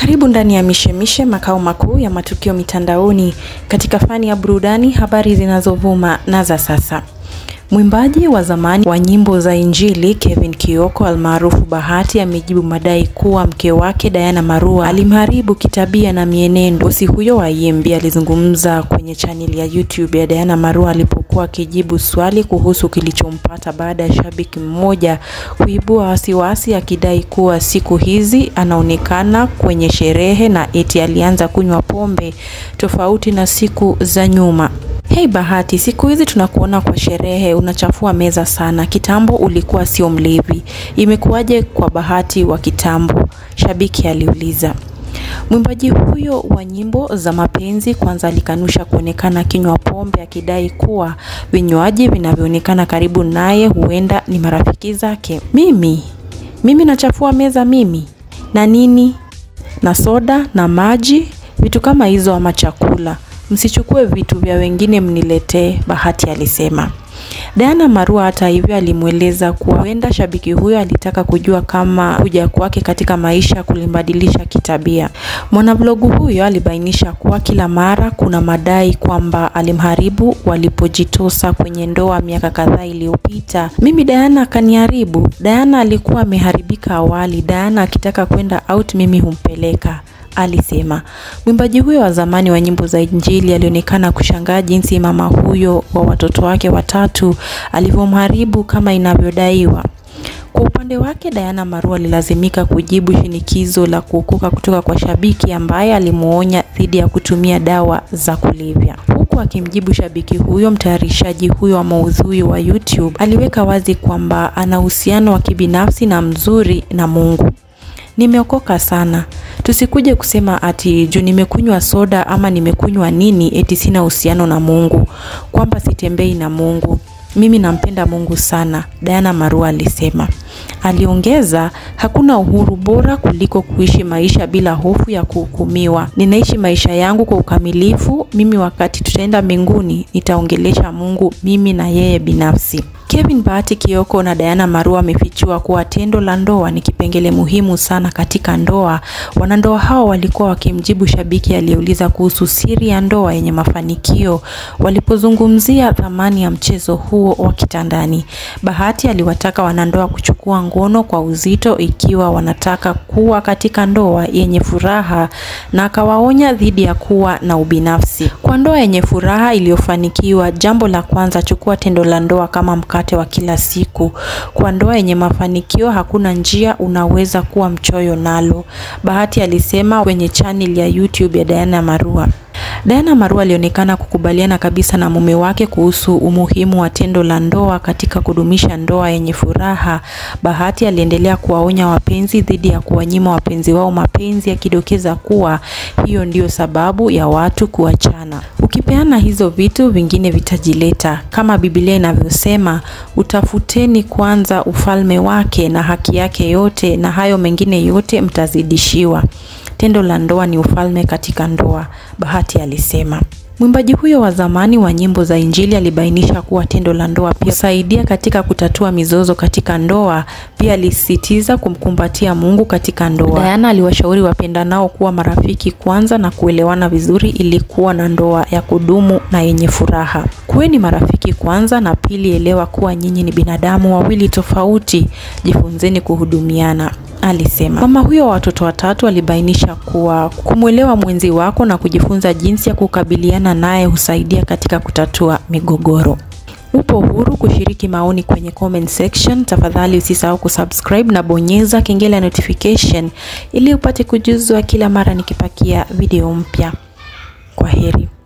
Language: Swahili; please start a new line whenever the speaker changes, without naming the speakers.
Karibu ndani ya Mishemishe, makao makuu ya matukio mitandaoni katika fani ya burudani, habari zinazovuma na za sasa. Mwimbaji wa zamani wa nyimbo za Injili Kevin Kioko almaarufu Bahati amejibu madai kuwa mke wake Diana Marua alimharibu kitabia na mienendo. Bosi huyo wa EMB alizungumza kwenye chaneli ya YouTube ya Diana Marua alipokuwa akijibu swali kuhusu kilichompata baada ya shabiki mmoja kuibua wasiwasi akidai kuwa siku hizi anaonekana kwenye sherehe na eti alianza kunywa pombe tofauti na siku za nyuma. Hei Bahati, siku hizi tunakuona kwa sherehe, unachafua meza sana. Kitambo ulikuwa sio mlevi, imekuwaje kwa Bahati wa kitambo? Shabiki aliuliza. Mwimbaji huyo wa nyimbo za mapenzi kwanza alikanusha kuonekana kinywa pombe, akidai kuwa vinywaji vinavyoonekana karibu naye huenda ni marafiki zake. Mimi mimi nachafua meza mimi na nini na soda na maji, vitu kama hizo, ama chakula Msichukue vitu vya wengine mniletee, Bahati alisema. Diana Marua hata hivyo alimweleza kuwa huenda shabiki huyo alitaka kujua kama kuja kwake katika maisha kulimbadilisha kitabia. Mwanavlogu huyo alibainisha kuwa kila mara kuna madai kwamba alimharibu walipojitosa kwenye ndoa miaka kadhaa iliyopita. Mimi Diana akaniharibu. Diana alikuwa ameharibika awali. Diana akitaka kwenda out mimi humpeleka alisema. Mwimbaji huyo wa zamani wa nyimbo za Injili alionekana kushangaa jinsi mama huyo wa watoto wake watatu alivyomharibu kama inavyodaiwa. Kwa upande wake, Diana Marua alilazimika kujibu shinikizo la kuokoka kutoka kwa shabiki ambaye alimuonya dhidi ya kutumia dawa za kulevya. Huku akimjibu shabiki huyo, mtayarishaji huyo wa maudhui wa YouTube aliweka wazi kwamba ana uhusiano wa kibinafsi na mzuri na Mungu. Nimeokoka sana. Tusikuje kusema ati juu nimekunywa soda ama nimekunywa nini eti sina uhusiano na Mungu, kwamba sitembei na Mungu. Mimi nampenda Mungu sana, Diana Marua alisema. Aliongeza, hakuna uhuru bora kuliko kuishi maisha bila hofu ya kuhukumiwa. Ninaishi maisha yangu kwa ukamilifu. Mimi wakati tutaenda mbinguni, nitaongelesha Mungu mimi na yeye binafsi. Kevin Bahati Kioko na Diana Marua wamefichua kuwa tendo la ndoa ni kipengele muhimu sana katika ndoa. Wanandoa hao walikuwa wakimjibu shabiki aliyeuliza kuhusu siri ya ndoa yenye mafanikio walipozungumzia thamani ya mchezo huo wa kitandani. Bahati aliwataka wanandoa kuchukua ngono kwa uzito ikiwa wanataka kuwa katika ndoa yenye furaha na akawaonya dhidi ya kuwa na ubinafsi. Kwa ndoa yenye furaha iliyofanikiwa, jambo la kwanza, chukua tendo la ndoa kama mkate wa kila siku. Kwa ndoa yenye mafanikio, hakuna njia unaweza kuwa mchoyo nalo, Bahati alisema kwenye channel ya YouTube ya Diana Marua. Diana Marua alionekana kukubaliana kabisa na mume wake kuhusu umuhimu wa tendo la ndoa katika kudumisha ndoa yenye furaha. Bahati aliendelea kuwaonya wapenzi dhidi ya kuwanyima wapenzi wao mapenzi, akidokeza kuwa hiyo ndiyo sababu ya watu kuachana. Ukipeana hizo vitu, vingine vitajileta. Kama Biblia inavyosema, utafuteni kwanza ufalme wake na haki yake yote, na hayo mengine yote mtazidishiwa. Tendo la ndoa ni ufalme katika ndoa, Bahati alisema. Mwimbaji huyo wa zamani wa nyimbo za Injili alibainisha kuwa tendo la ndoa pia husaidia katika kutatua mizozo katika ndoa. Pia alisisitiza kumkumbatia Mungu katika ndoa. Diana aliwashauri wapendanao kuwa marafiki kwanza na kuelewana vizuri ili kuwa na ndoa ya kudumu na yenye furaha. Kuweni marafiki kwanza, na pili, elewa kuwa nyinyi ni binadamu wawili tofauti. Jifunzeni kuhudumiana alisema. Mama huyo wa watoto watatu alibainisha kuwa kumwelewa mwenzi wako na kujifunza jinsi ya kukabiliana naye husaidia katika kutatua migogoro. Upo huru kushiriki maoni kwenye comment section. Tafadhali usisahau kusubscribe na bonyeza kengele ya notification ili upate kujuzwa kila mara nikipakia video mpya. Kwa heri.